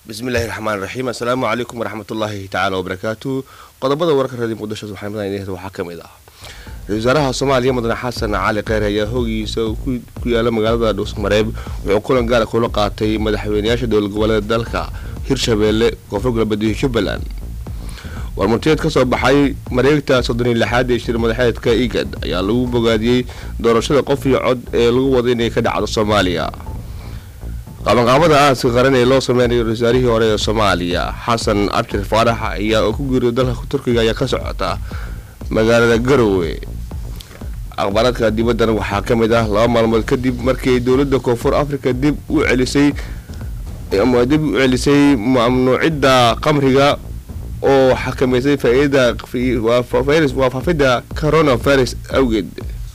bismillahi raxmaan raxiim assalaamu calaykum waraxmatullaahi tacaala wabarakaatu qodobada wararka radio muqdisho maxamed waxaa ka mid ah ra-isul wasaaraha soomaaliya mudane xasan cali kheyr ayaa hoogiisa ku yaala magaalada dhuusmareeb wuxuu kulan gaara kula qaatay madaxweynayaasha dowlad goboleeda dalka hirshabeelle koonfur galbeed iyo jubbaland warmurtiyeed ka soo baxay mareegta soddoniyo lixaad ee shir madaxeedka igad ayaa lagu bogaadiyey doorashada qof iyo cod ee lagu wada inay ka dhacdo soomaaliya qabanqaabada aaska qaran ee loo sameynayo ra-isul wasaarihii hore ee soomaaliya xasan abshir faarax ayaa oo ku geeriyo dalka turkiga ayaa ka socota magaalada garowe aqbaaradka dibaddan waxaa ka mid ah laba maalmood kadib markii dowladda koonfur africa dib u celisay dib u celisay mamnuucidda qamriga oo xakameysay faaidada waa faafidda coronavirus awgeed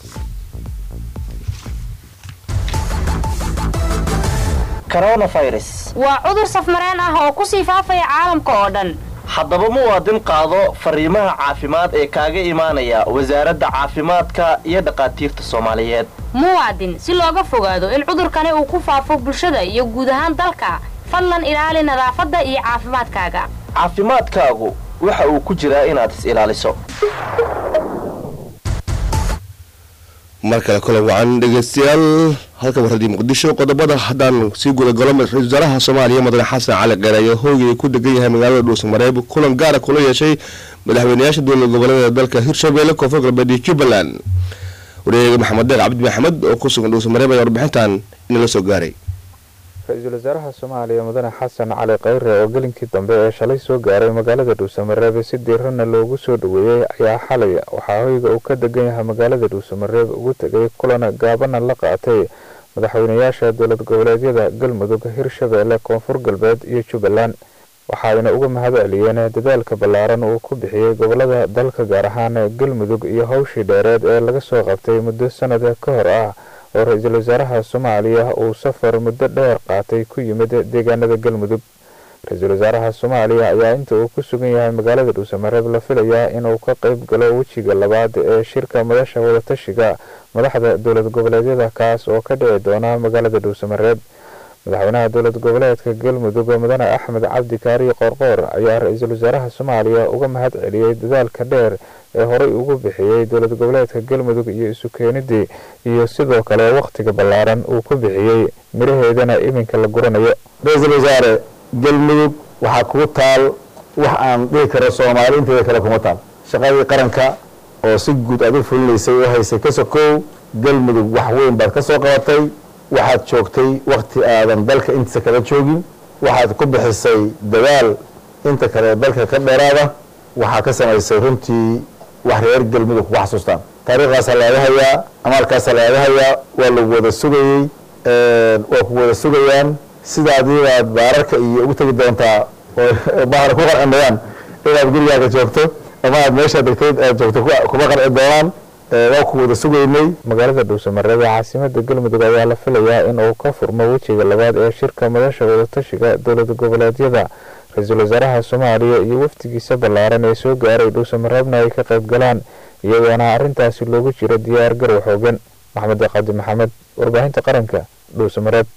waa cudur safmareen ah oo ku sii faafaya caalamka oo dhan haddaba muwaadin qaado fariimaha caafimaad ee kaaga imaanaya wasaaradda caafimaadka iyo dhaqaatiirta soomaaliyeed muwaadin si looga fogaado in cudurkani uu ku faafo bulshada iyo guud ahaan dalka fadlan ilaali nadaafadda iyo caafimaadkaaga caafimaadkaagu waxa uu ku jiraa inaad is ilaaliso mar kale kulan wacan dhegeystayaal halka warradii muqdisho qodobada haddaan sii gudagalo ra-isul wasaaraha soomaaliya mudane xasan cali kheyr ayaa hoogay ku degan yahay magaalada dhuusamareeb kulan gaara kula yeeshay madaxweynayaasha dowlad goboleeda dalka hirshabeelle koonfur galbeed iyo jubbaland wareega maxamed deeq cabdi maxamed oo ku sugan dhuusamareeb ayaa warbixintan inala soo gaaray ra-iisul wasaaraha soomaaliya mudane xasan cali kheyre oo gelinkii dambe ee shalay soo gaaray magaalada dhuusamareeb si diirana loogu soo dhaweeyey ayaa xalay waxaa hoyga uu ka degan yahay magaalada dhuusamareeb ugu tegay kulan gaabana la qaatay madaxweynayaasha dowlad goboleedyada galmudug hirshabeelle koonfur galbeed iyo jubbaland waxaayna uga mahad celiyeen dadaalka ballaaran uu ku bixiyey gobolada dalka gaar ahaan galmudug iyo howshii dheereed ee laga soo qabtay muddo sanada ka hor ah oo ra-iisul wasaaraha soomaaliya uu safar muddo dheer qaatay ku yimid deegaanada galmudug ra-iisul wasaaraha soomaaliya ayaa inta uu ku sugan yahay magaalada dhuusamareeb la filayaa inuu ka qayb galo wejiga labaad ee shirka madasha wadatashiga madaxda dowlad goboleedyada kaas oo ka dhici doona magaalada dhuusamareeb madaxweynaha dowlad goboleedka galmudug mudane axmed cabdi kaariyo qoorqoor ayaa ra-iisul wasaaraha soomaaliya uga mahad celiyey dadaalka dheer ee horey ugu bixiyey dowlad goboleedka galmudug iyo isu keenidii iyo sidoo kale wakhtiga ballaaran uu ku bixiyey miraheedana iminka la guranayo ra-iisul wasaare galmudug waxaa kugu taal wax aan dhihi karo soomaali inteeda kale kuma taal shaqadii qaranka oo si guud aad u fulinaysay oo haysay ka sokow galmudug wax weyn baad ka soo qabatay waxaad joogtay wakhti aadan dalka intiisa kala joogin waxaad ku bixisay dadaal inta kale dalka ka dheeraada waxaa ka samaysay runtii wax reer galmudug kuga xasuustaan taariikhaasaa laaga hayaa amaalkaasaa laaga hayaa waa lagu wada sugayey waa ku wada sugayaan sidaadiibaad baararka iyo ugu tegi doontaa oo bahana ku qarcindhayaan inaad gurigaaga joogto ama aad meeshaad degtayd aad joogto kuma qarci doonaan waa ku wada sugaynay magaalada dhuusamareeb ee caasimada galmudug ayaa la filayaa in uu ka furmo wejiga labaad ee shirka madasha wadatashiga dowlad goboleedyada ra-iisul wasaaraha soomaaliya iyo wafdigiisa ballaaran ee soo gaaray dhuusamareebna ay ka qayb galaan iyadoona arrintaasi loogu jiro diyaar garow xoogan maxamed cabdi maxamed warbaahinta qaranka dhuusamareeb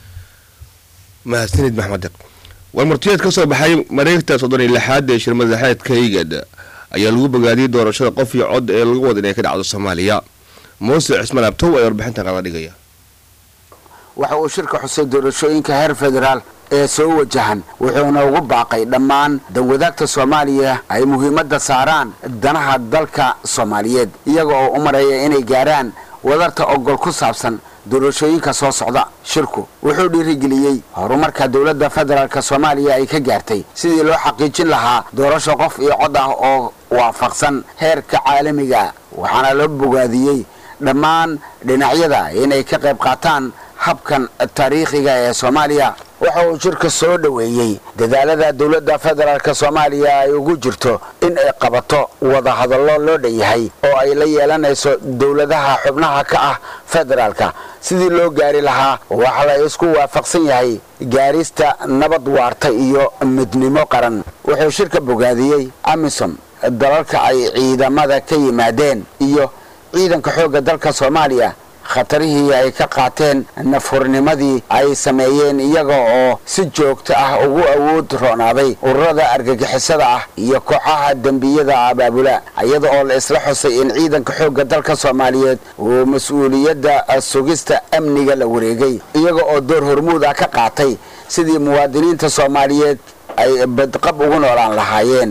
mahadsanid maxmed deq warmurtiyeed ka soo baxay mareegta soddon iyo lixaad ee shir madaxeedka igad ayaa lagu bogaadiyey doorashada qof iyo cod ee lagu wada inay ka dhacdo soomaaliya muuse cismaan abtow ayaa warbixintan qala dhigaya waxa uu shirka xusay doorashooyinka heer federaal ee soo wajahan wuxuuna ugu baaqay dhammaan danwadaagta soomaaliya ay muhiimadda saaraan danaha dalka soomaaliyeed iyaga oo u mareeya inay gaaraan wadarta ogol ku saabsan doorashooyinka soo socda shirku wuxuu dhiirigeliyey horumarka dowladda federaalk soomaaliya ay ka gaartay sidii loo xaqiijin lahaa doorasho qof iyo cod ah oo waafaqsan heerka caalamiga waxaana loo bogaadiyey dhammaan dhinacyada inay ka qayb qaataan habkan taariikhiga ee soomaaliya waxa uu shirka soo dhoweeyey dadaalada dowladda federaalk soomaaliya ay ugu jirto in ay qabato wadahadallo loo dhan yahay oo ay la yeelanayso dowladaha xubnaha ka ah federaalka sidii loo gaari lahaa waxa la isku waafaqsan yahay gaarista nabad waarta iyo midnimo qaran wuxuu shirka bogaadiyey amisom dalalka ay ciidamada ka yimaadeen iyo ciidanka xoogga dalka soomaaliya khatarihii ay ka qaateen nafhurnimadii ay sameeyeen iyaga oo si joogto ah ugu awood roonaaday ururada argagixisada ah iyo kooxaha dembiyada abaabula iyada oo la isla xusay in ciidanka xoogga dalka soomaaliyeed uu mas-uuliyadda sugista amniga la wareegay iyaga oo door hormuud ah ka qaatay sidii muwaadiniinta soomaaliyeed ay badqab ugu noolaan lahaayeen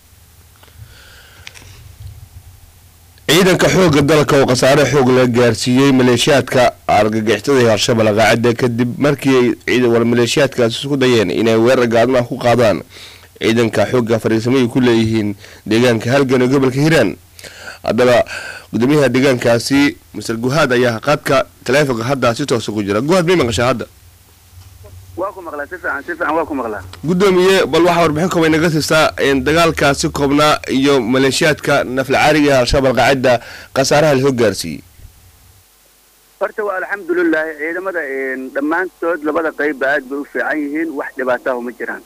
ciidanka xoogga dalka oo khasaare xoog la gaarsiiyey maleeshiyaadka argagixisada ee al-shabaab qaacida kadib markii ay maleeshiyaadkaasi isku dayeen inay weerar gaadmaha ku qaadaan ciidanka xoogga fariisamay ku leeyihiin deegaanka halgan ee gobolka hiiraan haddaba gudoomiyaha deegaankaasi master guhaad ayaa qaadka taleefonka hadda si toosa ku jira guhaad may maqashaa hadda waa ku maqlaa si fiican si fiican waa ku maqlaa gudoomiye bal waxaa warbixin kooban naga siistaa dagaalkaasi koobnaa iyo maleeshiyaadka naflacaariga ee al-shabaab alqaacida khasaaraha lasoo gaarsiiyey horta waa alxamdulilahi ciidamada dhammaantood labada qeybba aad bay u fiican yihiin wax dhibaataho ma jiraan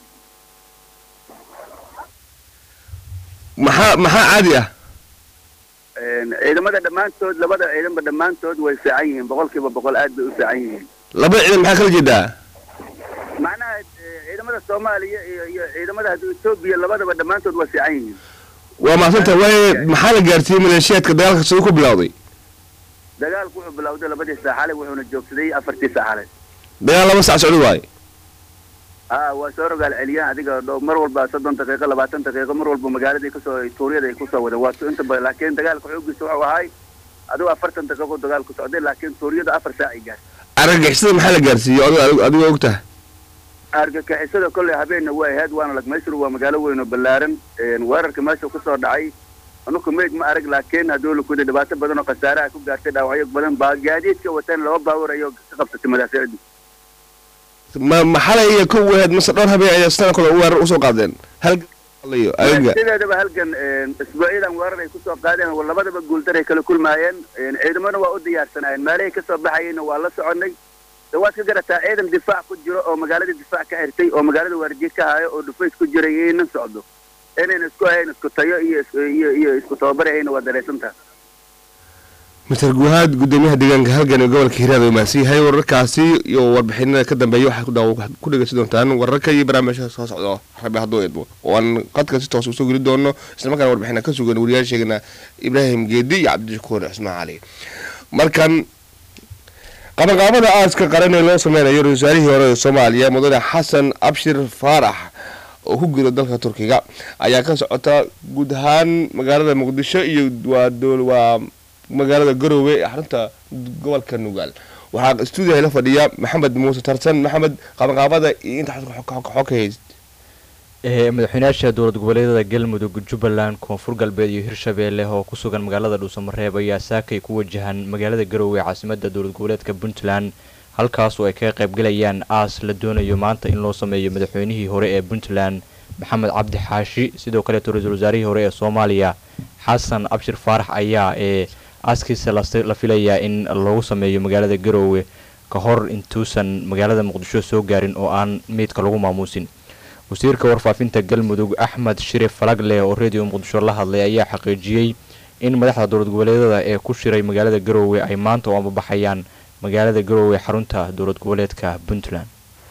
maxaa maxaa caadi ah ciidamada dhammaantood labada ciidanba dhammaantood way fiican yihiin boqol kiiba boqol aad bay u fiican yihiin labada ciidan maxaa kala jeedaa macnaha ciidamada soomaaliya iyo iyo ciidamada etoobiya labadaba dhammaantood waa fiican yihiin waa maasanta waaye maxaa la gaarsiiyey maleeshiyaadka dagaalka siduu ku bilowday dagaalku wuxuu bilowday labadii saaxale wuxuuna joogsaday afartii saaxale dagaal laba sac socdo waaye a waa soo rogaal celiyaan adiga dho mar walba soddon daqiiqo labaatan daqiiqo mar walba magaaladii kasoo tuuryada ay kusoo wada waa inta ba laakiin dagaalka xoogiisa wuxuu ahay adigo afartan daqiiqo dagaalku socday laakiin tuuryada afar saac ay gaartay argagixisada maxaa la gaarsiiyey adigo adigoo og tahay argagixisada kolley habeenna waa ahayd waana lagmaysur waa magaalo weyn oo ballaaran weerarka meesha kusoo dhacay anuku meyd ma arag laakiin hadduu lakuda dhibaato badan oo khasaaraha ku gaartay dhaawacyo badan baa gaadiidka wateen laba baawar ayoo ka qabsatay madaaficdu ma maxalay iyo kow ahayd mase dhowr habeen ayaa sana kale weerar usoo qaadeen halgalayo ayaga sideedaba halgan isbuucyadan weerar ay kusoo qaadeen labadaba guuldaray kala kulmaayeen ciidamada waa u diyaarsanaayeen meelahay kasoo baxayeyna waa la soconay de waad ka garataa ciidan difaac ku jiro oo magaalada difaac ka xirtay oo magaalada waardiye ka hayo oo dhufays ku jiray iyaynan socdo inayna isku hayn isku tayo iyo iyo iyo isku tababarahayna waa dareysantaha mister guhaad gudoomiyaha deegaanka halgan ee gobolka hiiraan uu mahadsan yahay wararkaasi iyo warbixinada ka dambeeya waxaad ku dhegeysan doontaan wararka iyo barnaamijka soo socdo rabi hadduu eedmo oo aan qadka si toos usoo geli doono islamarkaana warbixina ka sugan wariyaasheegana ibraahim geedi iyo cabdishakuur cismaan cali markan qabanqaabada aaska qaran ee loo sameynayo ra-isul wasaarihii hore ee soomaaliya mudane xasan abshir faarax oo ku giro dalka turkiga ayaa ka socota guud ahaan magaalada muqdisho iyo waa waa magaalada garoowe ee xarunta gobolka nugaal waxaa stuudiyaha la fadhiya maxamed muuse tarsan maxamed qabanqaabada iyo inta xog ka hayst madaxweynayaasha dowlad goboleedyada galmudug jubbaland koonfur galbeed iyo hirshabeelle oo ku sugan magaalada dhuusamareeb ayaa saakay ku wajahan magaalada garoowe ee caasimada dowlad goboleedka puntland halkaas oo ay kaga qaybgalayaan aas la doonayo maanta in loo sameeyo madaxweynihii hore ee puntland maxamed cabdi xaashi sidoo kaleeto ra-iisul wasaarihii hore ee soomaaliya xasan abshir faarax ayaa ee aaskiisa la filayaa in loogu sameeyo magaalada garoowe ka hor intuusan magaalada muqdisho soo gaarin oo aan meydka lagu maamuusin wasiirka warfaafinta galmudug axmed shirif falagle oo radio muqdisho la hadlay ayaa xaqiijiyey in madaxda dowlad goboleedyada ee ku shiray magaalada garoowe ay maanta u ambabaxayaan magaalada garoowe xarunta dowlad goboleedka puntland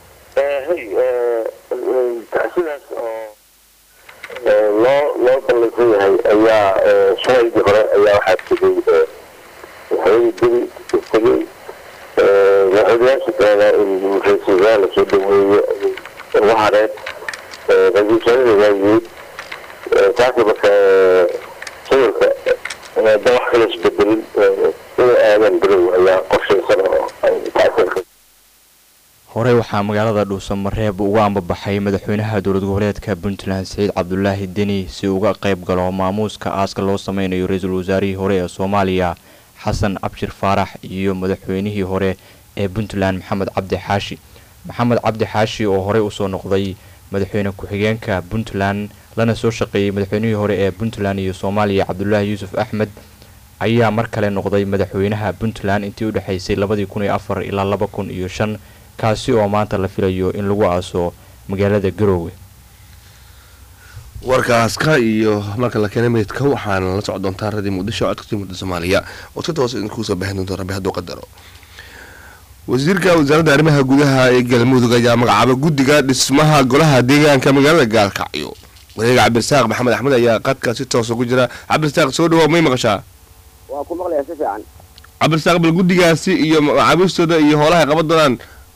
sidaas oo loo loo ballansan yahay ayaa shalaydii hore ayaa waxaa tegay madaxweynihii dili tegay madaxweynayaasha kalena in ra-iisul wasaare lasoo dhaweeyo ugu hareen ra-iisul wasaarada waa yimid taasi marka sawirka hadda wax kala isbedelin inay aadaan garow ayaa qorshaysan oo ay taasirka horey waxaa magaalada dhuusamareeb uga ambabaxay madaxweynaha dowlad goboleedka puntland saciid cabdulaahi deni si uga qayb galo maamuuska aaska loo sameynayo ra-iisul wasaarihii hore ee soomaaliya xasan abshir faarax iyo madaxweynihii hore ee puntland maxamed cabdi xaashi maxamed cabdi xaashi oo horey usoo noqday madaxweyne ku-xigeenka puntland lana soo shaqeeyey madaxweynihii hore ee puntland iyo soomaaliya cabdulaahi yuusuf axmed ayaa mar kale noqday madaxweynaha puntland intii u dhexaysay labadii kun iyo afar ilaa laba kun iyo shan kaasi oo maanta la filayo in lagu aaso magaalada garoowe warkaaska iyo marka la keenay meydka waxaana la socon doontaa radii muqdisho codkasii mudda soomaaliya oo si toos idinku soo baahin doonta rabbi hadduu qadaro wasiirka wasaaradda arrimaha gudaha ee galmudug ayaa magacaabay guddiga dhismaha golaha deegaanka magaalada gaalkacyo wareega cabdirasaaq maxamed axmed ayaa qadka si toos ugu jira cabdirasaaq soo dhawoa may maqashaa waa ku maqlayaa si fiican cabdirasaaq bal guddigaasi iyo magacaabistooda iyo hoolaha ay qaban doonaan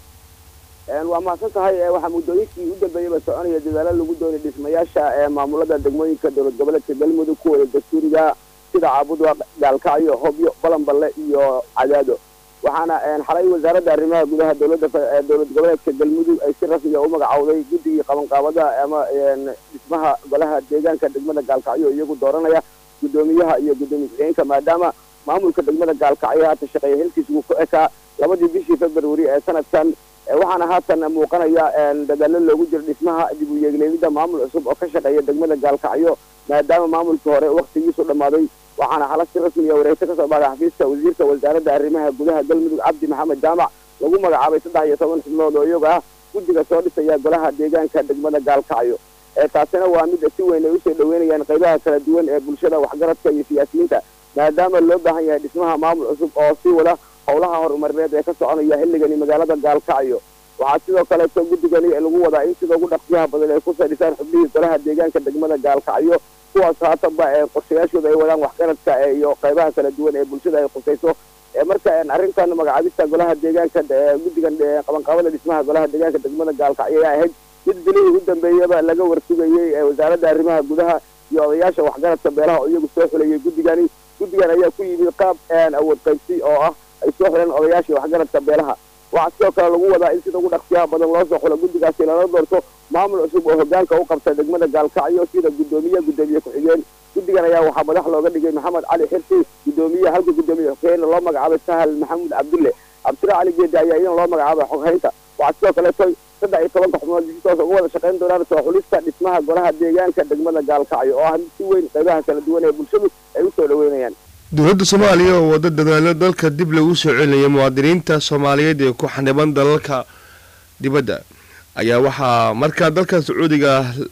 waa mahadsan tahay waxaa muddooyinkii u dambeeyaba soconaya dadaalo lagu doonay dhismayaasha ee maamulada degmooyinka dowlad goboleedka galmudug kuwooda dastuuriga sida caabudwa gaalkacyo hobyo balanballe iyo cadaado waxaana xalay wasaaradda arrimaha gudaha dowladda dowlad goboleedka galmudug ay si rasmiga u magacowday guddigii qabanqaabada ama dhismaha golaha deegaanka degmada gaalkacyo iyagu dooranaya guddoomiyaha iyo guddoomiye ku-xigeenka maadaama maamulka degmada gaalkacyo haata shaqeeya xilkiis uu ku ekaa labadii bishii february ee sanadkan waxaana haatan muuqanaya dadaalo loogu jiro dhismaha dib u yeegleelida maamul cusub oo ka shaqeeya degmada gaalkacyo maadaama maamulkii hore waktigiisu dhammaaday waxaana xala si rasmiya wareegto kasoo baxday xafiiska wasiirka wasaaradda arrimaha gudaha galmudug cabdi maxamed jaamac lagu magacaabay saddex iyo toban xubnood oo iyaga ah guddiga soo dhisaya golaha deegaanka degmada gaalkacyo taasina waa mid si weyn ay usoo dhaweynayaan qaybaha kala duwan ee bulshada waxgaradka iyo siyaasiyiinta maadaama loo baahan yahay dhismaha maamul cusub oo sii wada howlaha horumarineed ee ka soconaya xilligani magaalada gaalkacyo waxaa sidoo kaleeto guddigani lagu wadaa in sida ugu dhaqsiyaha badan ay kusoo dhisaan xubnihii golaha deegaanka degmada gaalkacyo kuwaas haatanba ee qorshayaashooda ay wadaan waxgaradka iyo qaybaha kala duwan ee bulshada ay khusayso marka arrintan magacaabista golaha deegaanka guddigan qabanqaabada dhismaha golaha deegaanka degmada gaalkacyo ayaa ahayd mid bilihii u dambeeyaba laga warsugayey wasaaradda arrimaha gudaha iyo odayaasha waxgaradka beelaha oo iyagu soo xulayay guddigani guddigan ayaa ku yimid qaab awood qaybsi oo ah ay soo xuleen odayaashii waxgaradka beelaha waxaa sidoo kale lagu wadaa in sida ugu dhaqsiyaha badan loo soo xulo guddigaasi lala doorto maamul cusub oo hogaanka u qabta degmada gaalkacyo sida guddoomiye guddoomiye ku-xigeen guddigan ayaa waxaa madax looga dhigay maxamed cali xirsi guddoomiye halka guddoomiye xogheena loo magacaabay sahal maxamuud cabdulle cabdira cali geedi ayaa iyana loo magacaabay xoghaynta waxaa sidoo kaleeto saddex iyo tobanka xubnood si toos uga wada shaqayn doonaan soo xulista dhismaha golaha deegaanka degmada gaalkacyo oo ah mid si weyn qaybaha kala duwan ee bulshadu ay usoo dhaweynayaan dowladda soomaaliya oo wada dadaalo dalka dib lagu soo celinaya muwaadiniinta soomaaliyeed ee ku xaniban dalalka dibadda ayaa waxaa markaa dalka sacuudiga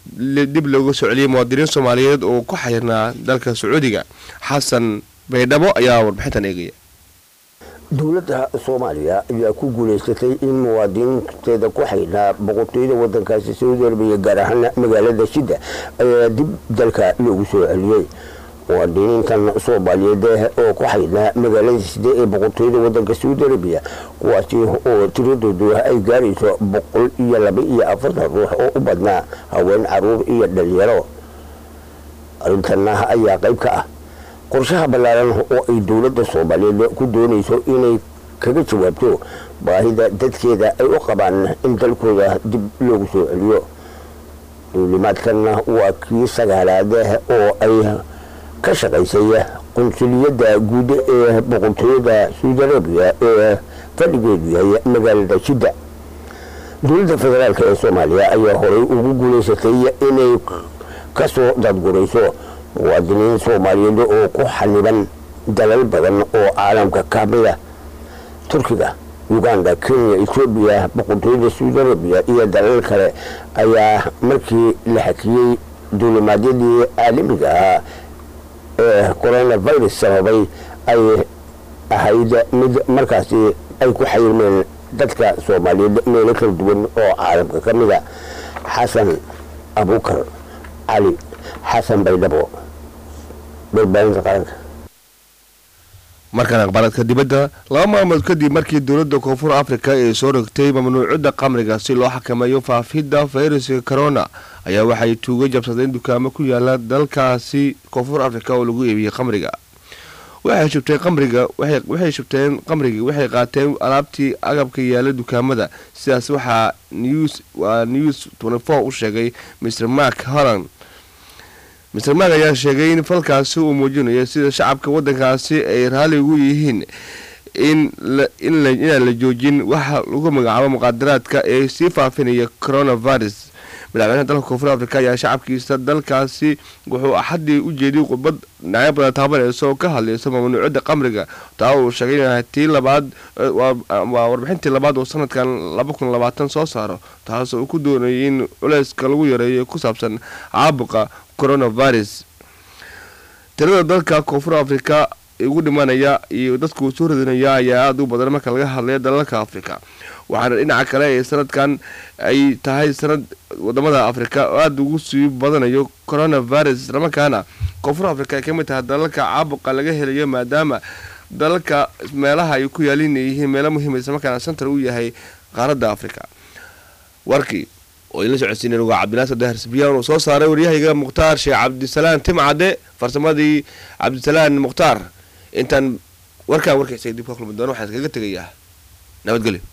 dib looga soo celiyay muwaadiniin soomaaliyeed oo ku xayirnaa dalka sacuudiga xasan baydhabo ayaa warbixintan eegaya dowladda soomaaliya ayaa ku guulaysatay in muwaadiniinteeda ku xaydhnaa boqortooyada wadankaasi saudi arabiya gaar ahaan magaalada shidda ayaa dib dalka loogu soo celiyey muwaadiniintan soomaaliyeed oo ku xaydhnaa magaalada shidda ee boqortooyada wadanka saudi arabiya kuwaasi oo tiradoodu ay gaarayso boqol iyo laba iyo afartan ruux oo u badnaa haween caruur iyo dhalinyaro arrintanna ayaa qayb ka ah qorshaha ballaaran oo ay dowladda soomaaliyeed ku doonayso inay kaga jawaabto baahida dadkeeda ay u qabaan in dalkooda dib loogu soo celiyo duulimaadkanna waa kii sagaalaad oo ay ka shaqaysay qunsuliyadda guud ee boqortooyada saudi arabiya ee fadhigeedu yahay magaalada jidda dowladda federaalk ee soomaaliya ayaa horey ugu guulaysatay inay kasoo dadgurayso muwaadiniin soomaaliyeed oo ku xaniban dalal badan oo caalamka ka mida turkiga uganda kenya etoobiya boqortooyada saudi arabiya iyo dalal kale ayaa markii la xakiyey duulimaadyadii caalamiga ahaa ee coronavirus sababay ay ahayd mid markaasi ay ku xayirmeen dadka soomaaliyeed meelo kala duwan oo caalamka ka mida xasan abukar cali xasan baydhabo warbaahinta qaranka markan aqbaaladka dibadda laba maalmood kadib markii dowladda koonfur africa ay soo rogtay mamnuucida qamriga si loo xakameeyo faafidda fayraska corona ayaa waxay tuuga jabsadeen dukaamo ku yaala dalkaasi koonfur africa oo lagu iibiyey qamriga waxay shubteen qamriga waxay shubteen qamriga waxay qaateen alaabtii agabka yaala dukaamada sidaas waxaa news waa news u sheegay mr mark holland mr mark ayaa sheegay in falkaasi uu muujinayo sida shacabka wadankaasi ay raalli ugu yihiin inaan la joojin waxa lagu magacaabo muqaadaraadka ee sii faafinaya coronavirus madaxweynaha dalka koonfur afrika ayaa shacabkiisa dalkaasi wuxuu axaddii u jeediyey khudbad dhinacyo badan taabanaysa oo ka hadlaysa mamnuucada qamriga taa uu sheegay inay tii labaad waa warbixintii labaad oo sanadkan laba kun labaatan soo saaro taasoo uu ku doonayay in culeyska lagu yareeyo ku saabsan caabuqa coronavirus tirada dalka koonfur afrika ugu dhimanaya iyo dadku soo radinaya ayaa aada u badan marka laga hadlaya dalalka afrika waxaana dhinaca kale ee sanadkan ay tahay sanad wadamada afrika oo aada ugu sii badanayo coronavirus islamarkaana koonfur afrika ay ka mid tahay dalalka caabuqa laga helayo maadaama dalalka meelaha ay ku yaaliin ay yihiin meelo muhiima islamarkaana centar u yahay qaaradda afrika warkii oo idinla socodsiinay nugaa cabdinaasir dahar sibiyaan uu soo saaray waryahayga mukhtaar sheekh cabdisalaan timcade farsamadii cabdisalaan mukhtaar intaan warkaan warkaysa dib ka kulmi doono waxaan iskaga tegayaa nabadgelyo